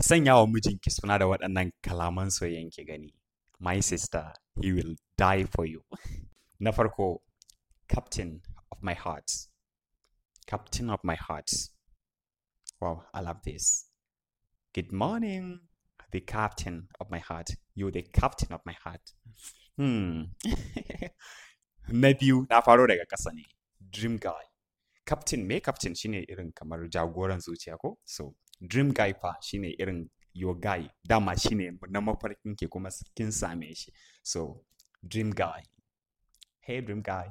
sanya wa mijinki suna da waɗannan kalaman soyayyen ki gani my sister he will die for you na farko captain of my heart captain of my heart wow i love this good morning the captain of my heart you the captain of my heart hmm na biyu na faro daga ƙasa ne dream guy captain me captain shine irin kamar jagoran zuciya ko so dream guy fa shine irin your guy dama shine na mafarkin ke kuma kin same shi so dream guy hey dream guy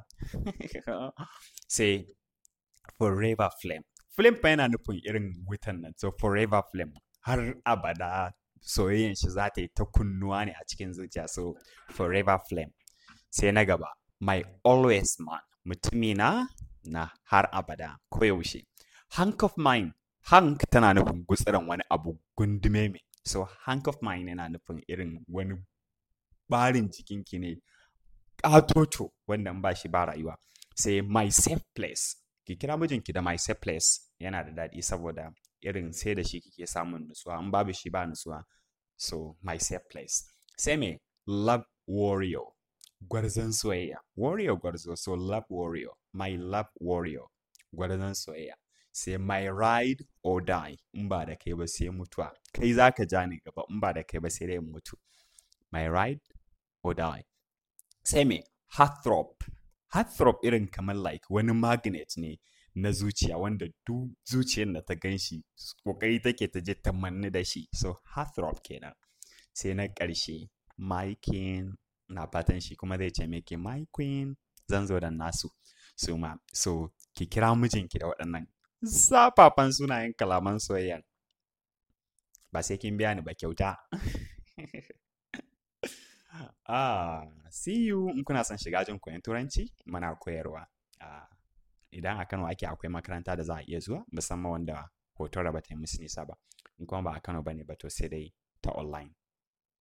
sai forever flame flame fa yana nufin irin wutan nan so forever flame har abada soyayyen shi za ta yi ta kunnuwa ne a cikin zuciya so forever flame sai na gaba my always man mutumina na har abada koyaushe hank of mine hank tana nufin gutsiran wani abu gundume mai so hank of mine yana nufin irin wani barin jikinki ne ƙatoto wanda ba shi ba rayuwa sai my safe place ki kira mijinki da my safe place yana da daɗi saboda irin sai da shi kike samun nutsuwa in babu shi ba nutsuwa so my safe place sai me love warrior gwarzon soyayya warrior gwarzo so love warrior my love warrior gwarzon soyayya sai my ride or die in ba da kai ba sai mutuwa kai za ka ja ni gaba in ba da kai ba sai dai mutu my ride or die sai me heartthrob heartthrob irin kamar like wani magnet ne na zuciya wanda duk zuciyar da ta gan shi kokari take ta je ta manni da shi so heartthrob kenan sai na ƙarshe my king na fatan shi kuma zai ce miki my queen zan zo da nasu so ma so ki kira mijinki da waɗannan zafafan sunayen kalaman soyayya ba sai kin biya ni ba kyauta ah see you in kuna son shiga jin koyon turanci muna koyarwa ah, idan a Kano ake akwai makaranta da za a iya zuwa musamman wanda hoton raba ta yi musu nisa ba in kuma ba a Kano ba ne ba to sai dai ta online